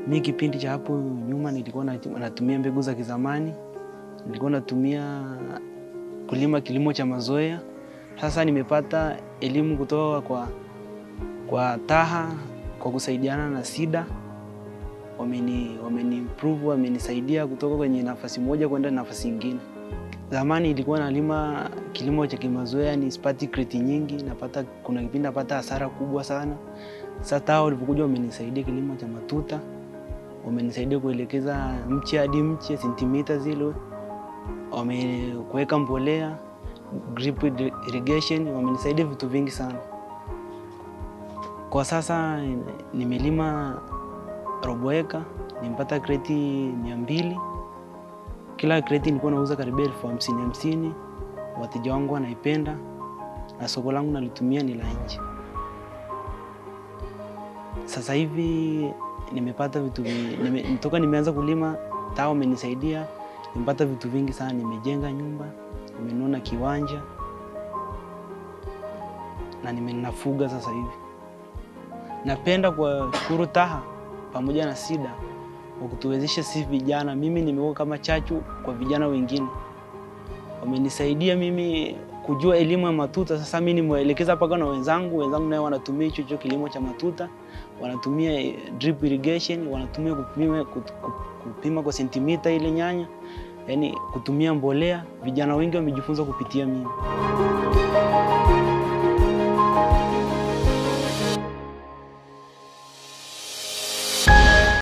Mi kipindi cha hapo nyuma nilikuwa nat- natumia mbegu za kizamani, nilikuwa natumia kulima kilimo cha mazoea. Sasa nimepata elimu kutoka kwa, kwa TAHA kwa kusaidiana na SIDA wameni, wameni improve wamenisaidia kutoka kwenye nafasi moja kwenda nafasi nyingine. Zamani ilikuwa nalima kilimo cha kimazoea, ni sipati kreti nyingi, napata kuna kipindi napata hasara kubwa sana. Sasa TAHA walipokuja wamenisaidia kilimo cha matuta, wamenisaidia kuelekeza mche hadi mche sentimita zile, wamekuweka mbolea, drip irrigation, wamenisaidia vitu vingi sana. Kwa sasa nimelima robo eka, nimepata kreti mia mbili. Kila kreti nilikuwa nauza karibia elfu hamsini hamsini. Wateja wangu wanaipenda na soko langu nalitumia ni la nje. Sasa hivi nimepata vitu vi- nime, toka nimeanza kulima TAHA wamenisaidia, nimepata vitu vingi sana. Nimejenga nyumba, nimenunua kiwanja na nimenafuga sasa hivi. Napenda kuwashukuru TAHA pamoja na SIDA kwa kutuwezesha sisi vijana. Mimi nimekuwa kama chachu kwa vijana wengine, wamenisaidia mimi kujua elimu ya matuta. Sasa mimi nimewaelekeza mpaka na wenzangu, wenzangu nayo wanatumia hicho hicho kilimo cha matuta, wanatumia eh, drip irrigation, wanatumia kupima, kut- ku- kupima kwa sentimita ile nyanya, yaani kutumia mbolea. Vijana wengi wamejifunza kupitia mimi.